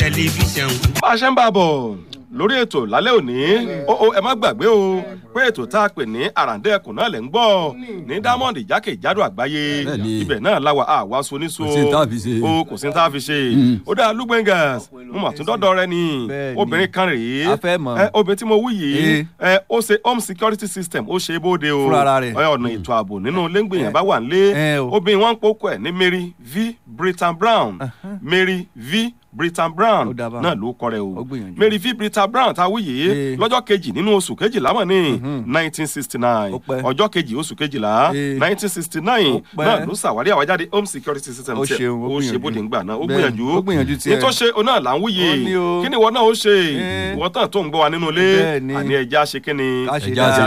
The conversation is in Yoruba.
tẹlifíṣàn. bá a ṣe ń bá a bọ̀ lórí ètò lálẹ́ òní ó ó ẹ má gbàgbé o pé ètò tá a pè ní àràǹdẹ́ ẹkùn náà lẹ̀ ń gbọ́ ní diamond jákèjádò àgbáyé Bẹ́ẹ̀ni. ibẹ̀ náà láwa àwa soniso Kò sí ní tá a fi ṣe. o kò sí ní tá a fi ṣe ó dáa lugbengas mo mà tún dọ́dọ̀ rẹ ni Bẹ́ẹ̀ni. obìnrin kan rèé A fẹ́ mọ̀. ẹ, obìnrin tí mo wí yìí Eh. ẹ, ó ṣe home security system ó ṣe é bóde o Fúnra ara rẹ̀. ẹ, ọ̀nà ètò ààbò nínú lẹ́ngbẹ̀yìn bá wà nílé Eh, o. obìnrin wọn ń pokò ẹ̀ ní mary v britain brown mary v britain brown Ó dáa báwọn. náà ló kọ rẹ o Ó gbìyànjú. mary v britain brown ta wúyè Eh. lọ́jọ́ kejì nínú oṣù kejìlá mọ̀ ní nineteen sixty nine Ó pẹ́. ọjọ́ kejì oṣù kejìlá Eh. nineteen sixty nine Ó pẹ́. náà ló ṣàwárí àwájáde home security system Ó tiẹ̀. ṣeun, ó ó ṣe gbìyànjú. bóde ńgbà náà ó Bẹ́ẹ̀ni, gbìyànjú ó gbìyànjú tiẹ̀. ní tó ṣe o náà là ń wúyè Ó ní o. kí ni ìwọ náà ó ṣe Eh. ìwọ tán tó ń gbọ́ wa nínú ilé Bẹ́ẹ̀ni. àní ẹja ṣe kí ni Ká ṣe ẹja ṣe